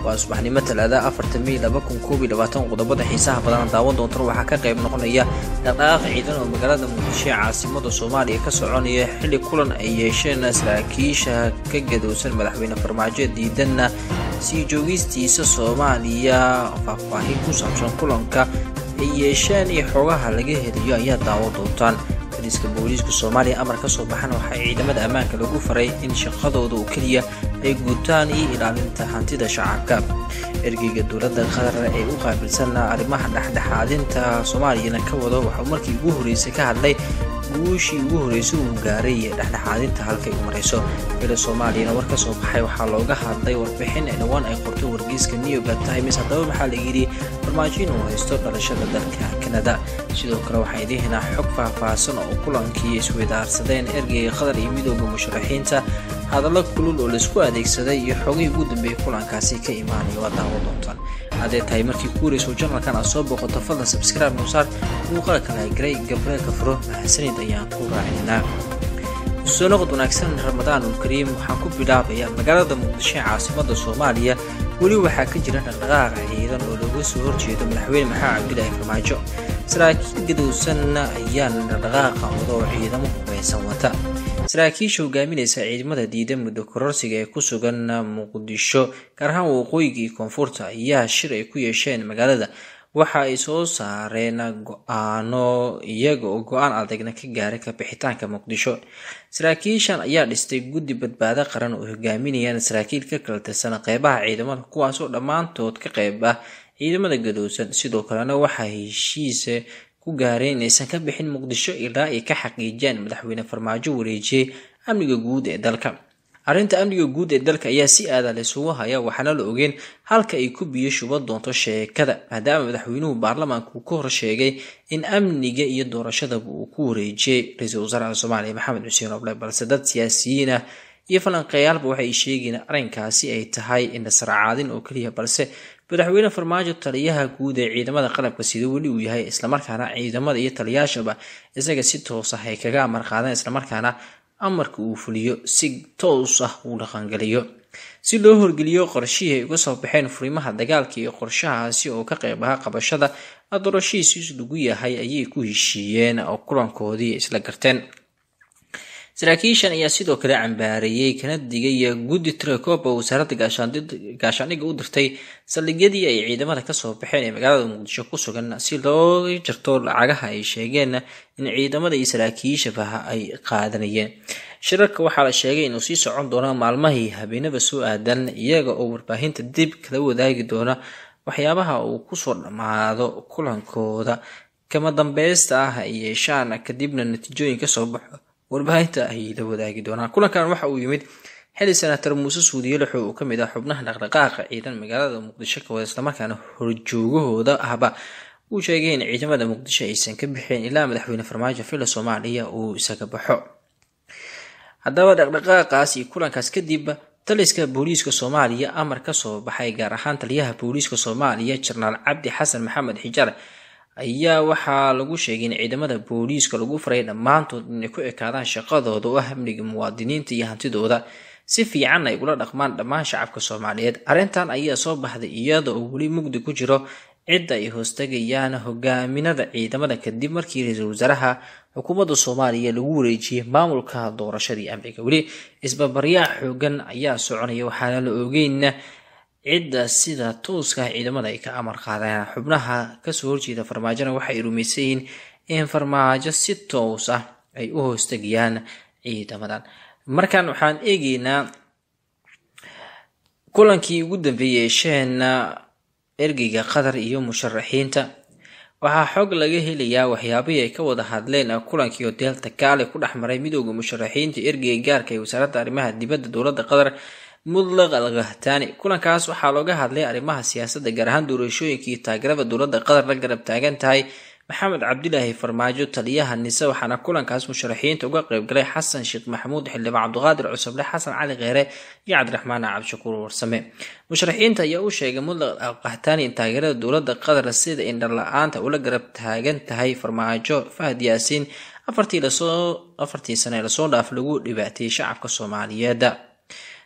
waa subaxnimo talaada afarta mey laba kun koob iyo labaatan qodobada xiisaha badan daawan doontan waxaa ka qayb noqonaya dhaqdhaqaaq ciidan oo magaalada muqdisho ee caasimada soomaaliya ka soconaya xilli kulan ay yeesheen saraakiisha ka gadowsan madaxweyne farmaajo diidanna sii joogistiisa soomaaliya faahfaahin ku saabsan kulanka ay yeesheen iyo xoogaha laga helayo ayaa daawan doontaan boliiska booliiska soomaaliya amar ka soo baxan waxaa ciidamada ammaanka lagu faray in shaqadooda oo keliya ay guutaan iyo ilaalinta hantida shacabka ergeyga dowladda qatar ee u qaabilsan arrimaha dhexdhexaadinta soomaaliyana ka wado waxauu markii ugu horreysay ka hadlay guushii ugu horreysay uu gaaray dhexdhexaadinta halkay u marayso bila soomaaliyana war ka soo baxay waxaa looga hadlay warbixin dhowaan ay qorto wargeyska new york times haddaba waxaa la yidhi farmaajo inuu haysto dhalashada dalka kanada sidoo kale waxaa idihinaa xog faahfaahsan oo kulankii isweydaarsadeen ergeyga qatar iyo midooda musharaxiinta hadallo kulul oo laisku adeegsaday iyo xogihii ugu dambeeyay kulankaasi ka imaanaya waa daawo doontaan haddee tahay markii ku wareyso janalkan aad soo booqato fadlan sabscribe nuusaar muuqaalka lahagrey gabreelka furo mahadsanid ayaan ku raacinaa soo noqod wanaagsan ramadaanul kariim waxaan ku bilaabayaa magaalada muqdisho ee caasimada soomaaliya weli waxaa ka jira dhaqdhaqaaqa ciidan oo looga soo horjeedo madaxweyne maxamed cabdilaahi farmaajo saraakiil gadowsanna ayaana dhaqdhaqaaqa wada oo ciidamo hubaysan wata saraakiisha hogaaminaysa ciidamada diida muddo kororsiga ee ku sugan muqdisho gaar ahaan waqooyiga iyo koonfurta ayaa shir ay ku yeesheen magaalada waxa ay soo saareen go-aano iyaga oo go-aan adagna ka gaaray kabixitaanka muqdisho saraakiishan ayaa dhistay guddi badbaado qaran oo hogaaminayaan saraakiil ka kala tirsan qeybaha ciidamada kuwaasoo dhammaantood ka qeyb ah ciidamada gadowsan sidoo kalena waxaa heshiisa ku gaareen inaysan ka bixin muqdisho ilaa ay ka xaqiijiyaan madaxweyne farmaajo wareejiyey amniga guud ee dalka arrinta amniga guud ee dalka ayaa si aada laysugu haya waxaana la ogeen halka ay ku biyo shuba doonto sheekada maadaama madaxweynuhu baarlamaanka uu ka hor sheegay in amniga iyo doorashadaba uu ku wareejiyey ra-iisul wasaaraha soomaaliya maxamed xuseen oble balse dad siyaasiyiin ah iyo falanqeeyaalba waxay sheegeen arrinkaasi ay tahay indhasarcaadin oo keliya balse madaxweyne farmaajo taliyaha guud ee ciidamada qalabka sida weli uu yahay islamarkaana ciidamada iyo taliyaashaba isaga si toos ah ay kaga amar qaadeen islamarkaana amarka uu fuliyo si toos ah uu dhaqangeliyo si loo horgeliyo qorshihii ay uga soo baxeen furimaha dagaalka iyo qorshahaasi oo ka qeyb aha qabashada doorashihiisiis lagu yahay ayay ku heshiiyeen oo kulankoodii isla garteen saraakiishan ayaa sidoo kale cambaareeyey kana digay guddi tirakoba wasaaradda gaashaandhigga u dirtay saldhigyadii ay ciidamada kasoo baxeen ee magaalada muqdisho ku sugan si loo jarto lacagaha ay sheegeen in ciidamada iyo saraakiishabaha ay qaadanayeen shirarka waxaa la sheegay inuu sii socon doono maalmahii habeenada soo aadan iyaga oo warbaahinta dib kala wadaagi doona waxyaabaha uu kusoo dhammaado kulankooda kama dambeysta ah ay yeeshaan kadibna natiijooyin kasoo baxo warbaahinta ayay la wadaagi doonaan kulankan waxa uu yimid xili senator muuse suudiye lixo uu kamid ah xubnaha dhaqdhaqaaqa ciidan magaalada muqdisho ka wada islamarkaana horjoogahooda ahba uu sheegay in ciidamada muqdisho aysan ka bixeen ilaa madaxweyne farmaajo filla soomaaliya uu isaga baxo haddaba dhaqdhaqaaqaas iyo kulankaas kadib taliska booliiska soomaaliya amar kasoo baxay gaar ahaan taliyaha booliiska soomaaliya jenaraal cabdi xasan maxamed xijaar ayaa waxaa lagu sheegay in ciidamada booliiska lagu faray dhammaantood inay ku ekaadaan shaqadooda oo ah amniga muwaadiniinta iyo hantidooda si fiican ay ula dhaqmaan dhammaan shacabka soomaaliyeed arrintan ayaa soo baxday iyada oo weli mugdi ku jiro cidda ay hoostagayaan hogaaminada ciidamada kadib markii ra-iisul wasaaraha xukuumadda soomaaliya lagu wareejiyey maamulka doorashadii amniga weli isbabaryaa xoogan ayaa soconaya waxaana la ogeyn cidda sida tooska ciidamada ay ka amar qaadeen xubnaha kasoo horjeeda farmaajona waxay rumaysan yihiin in farmaajo si toos ah ay u hoostagayaan ciidamadan markan waxaan eegeynaa kulankii ugu dambeeyey yeesheen ergeyga qatar iyo musharaxiinta waxaa xog laga helayaa waxyaabihii ay ka wada hadleen kulankii hoteelta kaale ku dhex maray midooda musharaxiinta ergeyga gaarka ee wasaaradda arrimaha dibadda dowladda qatar mudlaq al kahtaani kulankaas waxaa looga hadlay arrimaha siyaasadda gaar ahaan doorashooyinka iyo taageerada dowladda qatar la garab taagan tahay maxamed cabdilaahi farmaajo taliyaha nise waxaana kulankaas musharaxiinta uga qeybgalay xasan sheekh maxamuud xildhibaan cabdiqaadir cusuble xasan cali kheere iyo cabdiraxmaan cabdishakuur warsame musharaxiinta ayaa u sheegay mudlaq al kahtaani in taageerada dowladda qatar sida indhar la-aanta ula garab taagan tahay farmaajo fahad yaasiin afartii lasoo afartii sane lasoo dhaaf lagu dhibaateeyey shacabka soomaaliyeed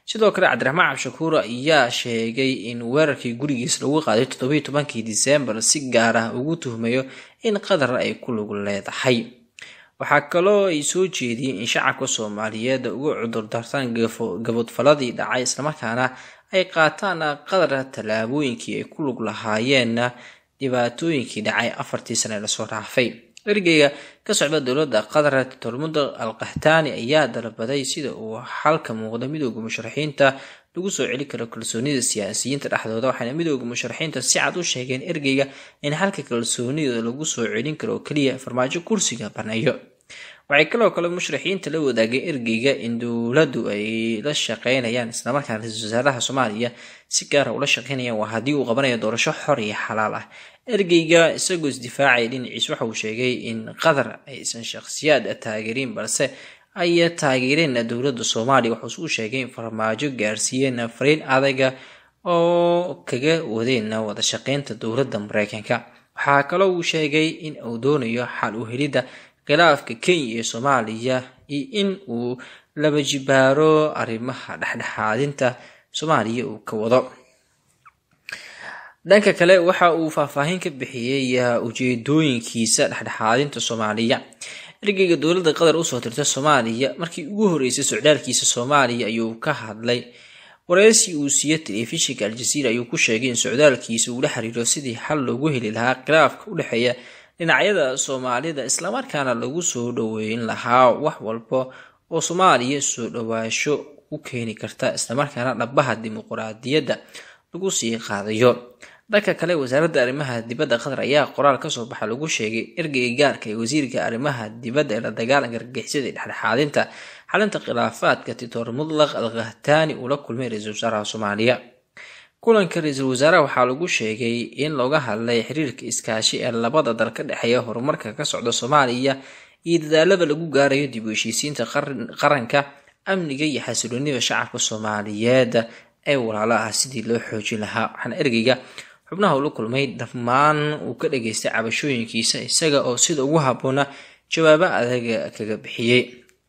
sidoo kale cabdiraxmaan cabshakuur ayaa sheegay in weerarkii gurigiis lagu qaaday toddobiiy tobankii disembar si gaar ah ugu tuhmayo in qatar ay ku lug leedahay waxaa kaloo ay soo jeediyeen in shacabka soomaaliyeed uga cudurdartaan gabodfaladii dhacay islamarkaana ay qaataan qatar tallaabooyinkii ay ku lug lahaayeen dhibaatooyinkii dhacay afartii sane lasoo dhaafay ergeyga ka socda dowladda qatar tormudo al kahtaani ayaa dalbaday sida uu xalka muuqda midooda musharaxiinta lagu soo celi karo kalsoonida siyaasiyiinta dhexdooda waxaana midooda musharaxiinta si cad u sheegeen ergeyga in xalka kalsoonida lagu soo celin karo oo keliya farmaajo kursiga baneeyo waxay kaloo kale musharaxiinta la wadaageen ergeyga in dowladdu ay la shaqeynayaan islamarkaana ra-iisul wasaaraha soomaaliya si gaara ula shaqeynayaan waa haddii uu qabanayo doorasho xor iyo xalaal ah ergeyga isagoo isdifaacaya dhinaciis waxa uu sheegay in qatar aysan shakhsiyaad taageerin balse ay taageereen dowladda soomaaliya wuxuuse u sheegay in farmaajo gaarsiiyeen fariin adaga oo kaga wadeen wada shaqeynta dowladda mareykanka waxaa kaloo uu sheegay in uu doonayo xal u helidda khilaafka kenya iyo soomaaliya iyo in uu laba jibaaro arrimaha dhexdhexaadinta soomaaliya uu ka wado dhanka kale waxa uu faahfaahin ka bixiyey ujeedooyinkiisa dhexdhexaadinta soomaaliya ergeyga dowladda qatar usoo tirta soomaaliya markii ugu horeysay socdaalkiisa soomaaliya ayuu ka hadlay wareysi uu siiye telefishinka aljaziira ayuu ku sheegay in socdaalkiisa uu la xiriiro sidii xal loogu heli lahaa khilaafka u dhexeeya dhinacyada soomaalida islamarkaana lagu soo dhoweyn lahaa wax walba oo soomaaliya soo dhowaasho u keeni karta islamarkaana dhabaha dimuquraadiyadda lagu sii qaadayo dhanka kale wasaaradda arrimaha dibadda qatar ayaa qoraal kasoo baxa lagu sheegay ergeyga gaarka ee wasiirka arrimaha dibadda ee la dagaalanka argagixisada ee dhexdhexaadinta xalinta khilaafaadka titor mutlaq al kahtaani uu la kulmay ra-iisul wasaaraha soomaaliya kulanka ra-iisul wasaaraha waxaa lagu sheegay in looga hadlay xiriirka iskaashi ee labada dal ka dhexeeya horumarka ka socda soomaaliya iyo dadaalada lagu gaarayo dib u heshiisiinta qaranka amniga iyo xasiloonida shacabka soomaaliyeed ee walaalo ah sidii loo xoojin lahaa waxaana ergeyga xubnaha uu la kulmay dhammaan uu ka dhageystay cabashooyinkiisa isaga oo sida ugu habboona jawaabo adaga kaga bixiyey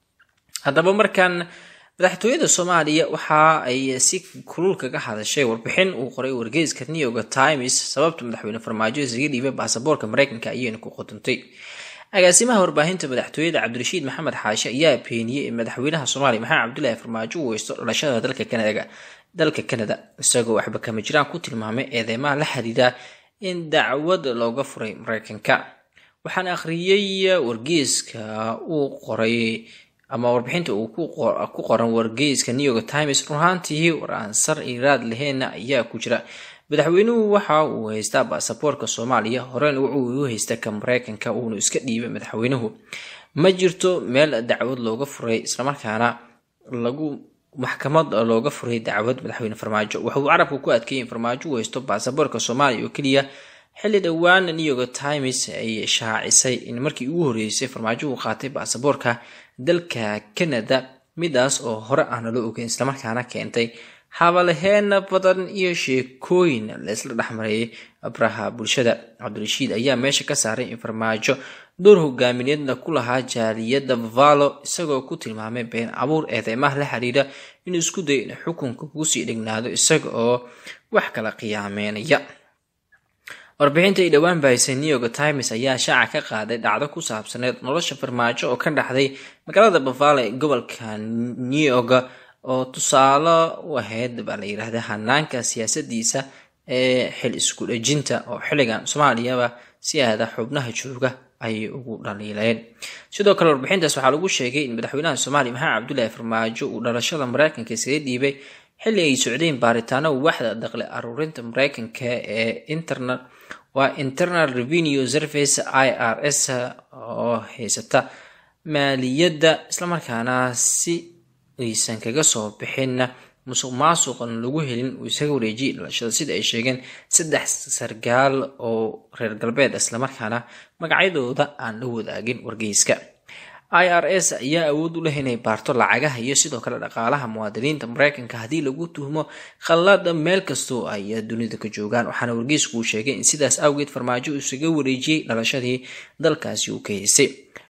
haddaba markan madaxtooyada soomaaliya waxa ay si kulul kaga hadashay warbixin uu qoray wargeyska new york times sababta madaxweyne farmaajo isaga dhiibay baasaboorka mareykanka ayayna ku qodontay agaasimaha warbaahinta madaxtooyada cabdirashiid maxamed xaashi ayaa beeniyey in madaxweynaha soomaaliya maxamed cabdulaahi farmaajo uu weysto dhalashada dalka kanada dalka canada isagoo waxba kama jiraan ku tilmaamay eedeymaha la xiriira in dacwad looga furay mareykanka waxaan akhriyey wargeyska uu qoray ama warbixinta uu ku qoran wargeyska new york times runaantii war aan sar iraad laheena ayaa ku jira madaxweynuhu waxa uu haystaa baasaboorka soomaaliya horena wuxuu u haysta ka mareykanka uunu iska dhiibay madaxweynuhu ma jirto meel dacwad looga furay islamarkaana lagu maxkamad looga furay dacwad madaxweyne farmaajo wuxuu carabka ku adkeeyay in farmaajo uu haysto baasaboorka soomaaliya oo keliya xilli dhowaan new york times ay shaacisay in markii ugu horeysay farmaajo uu qaatay baasaboorka dalka canada midaas oo hore aana loo ogeyn islamarkaana keentay habalaheena badan iyo sheekooyin laysla dhexmareeyay abraha bulshada cabdirashiid ayaa meesha ka saaray in farmaajo door hogaamineedna ku lahaa jaaliyadda valo isagoo ku tilmaamay been abuur eedeymaha la xiriira inuu isku dayo in xukunka kusii dhignaado isaga oo wax kala qiyaameynaya warbixinta ay dhowaan bahisay new york times ayaa shaaca ka qaaday dhacdo ku saabsaneed nolosha farmaajo oo ka dhaxday magaalada bavale ee gobolka new york oo tusaale u ahayd baa la yidhaahda hanaanka siyaasadiisa ee xil isku dhejinta oo xilligan soomaaliyaba si aada xubnaha jooga ayay ugu dhaliileen sidoo kale warbixintaas waxaa lagu sheegay in madaxweynaha soomaaliya maxamed cabdulaahi farmaajo uu dhalashada mareykanka iskaga dhiibay xilli ay socdeen baaritaano waaxda daqli aruurinta mareykanka ee interna waa internal revenue service i r s oo haysata maaliyadda islamarkaana si aysan kaga soo bixin musuq maasuqan lagu helin uu isaga wareejiyay dhalashada sida ay sheegeen saddex sargaal oo reer galbeed islamarkaana magacyadooda aan la wadaagin wargeyska i r s ayaa awood u leh inay baarto lacagaha iyo sidoo kale dhaqaalaha muwaadiniinta mareykanka haddii lagu tuhmo khallada meel kastoo ay dunida ka joogaan waxaana wargeysku uu sheegay in sidaas awgeed farmaajo isaga wareejiyey dhalashadii dalkaasi uu ka haysay